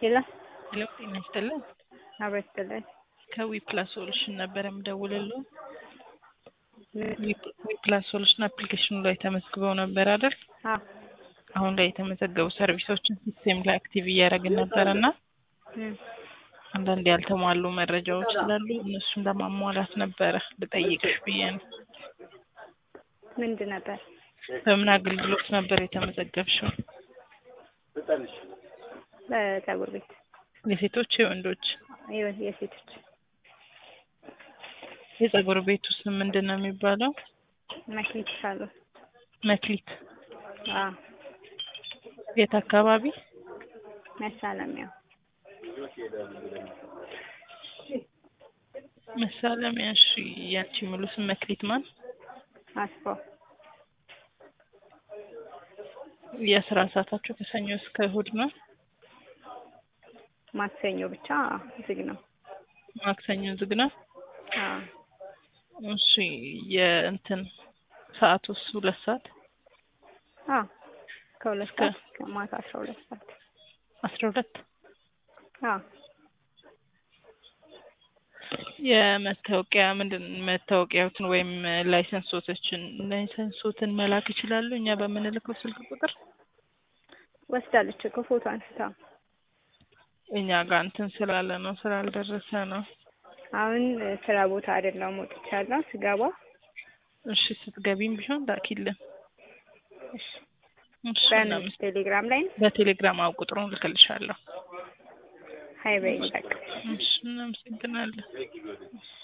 ሄሎ ሄሎ ጤና ይስጥልን። አብሮ ይስጥልን። ከዊ ፕላስ ሶሉሽን ነበር የምደውልልዎ። ምን? ዊ ፕላስ ሶሉሽን አፕሊኬሽኑ ላይ ተመዝግበው ነበር አይደል? አዎ አሁን ላይ የተመዘገቡ ሰርቪሶችን ሲስቴም ላይ አክቲቭ እያደረግን ነበር እና እም፣ አንዳንድ ያልተሟሉ መረጃዎች ስላሉ እነሱን ለማሟላት ነበረ ልጠይቅሽ ብዬ ነው። ምንድን ነበር? በምን አገልግሎት ነበር የተመዘገብሽው? በፀጉር ቤት የሴቶች የወንዶች? የወ- የሴቶች የፀጉር ቤቱ ስም ምንድን ነው የሚባለው? መክሊት ሳሎን። መክሊት። አዎ የት አካባቢ? መሳለሚያው መሳለሚያ። እሺ፣ ያንቺ ሙሉ ስም መክሊት ማን? አስፋው የስራ ሰዓታችሁ ከሰኞ እስከ እሁድ ነው? ማክሰኞ ብቻ ዝግ ነው። ማክሰኞ ዝግ ነው? አዎ እሺ፣ የእንትን ሰዓቱስ ሁለት ሰዓት አዎ ከሁለት እስከ- ሰዓት እስከ ማታ አስራ ሁለት ሰዓት አስራ ሁለት አዎ የመታወቂያ ምንድን መታወቂያዎትን ወይም ላይሰንሶቶችን ላይሰንሶትን መላክ ይችላሉ እኛ በምንልከው ስልክ ቁጥር ወስዳለች እኮ ፎቶ አንስታ። እኛ ጋር እንትን ስላለ ነው ስላልደረሰ ነው አሁን እ፣ ስራ ቦታ አይደለም ወጥቻለሁ። ስገባ እሺ ስትገቢም ቢሆን ላኪልን እሺ እሺ በምን እናመስ- ቴሌግራም ላይ ነው? በቴሌግራም አው ቁጥሩን ልክልሻለሁ ሀይ በይኝ በቃ። እሺ እናመሰግናለን እሺ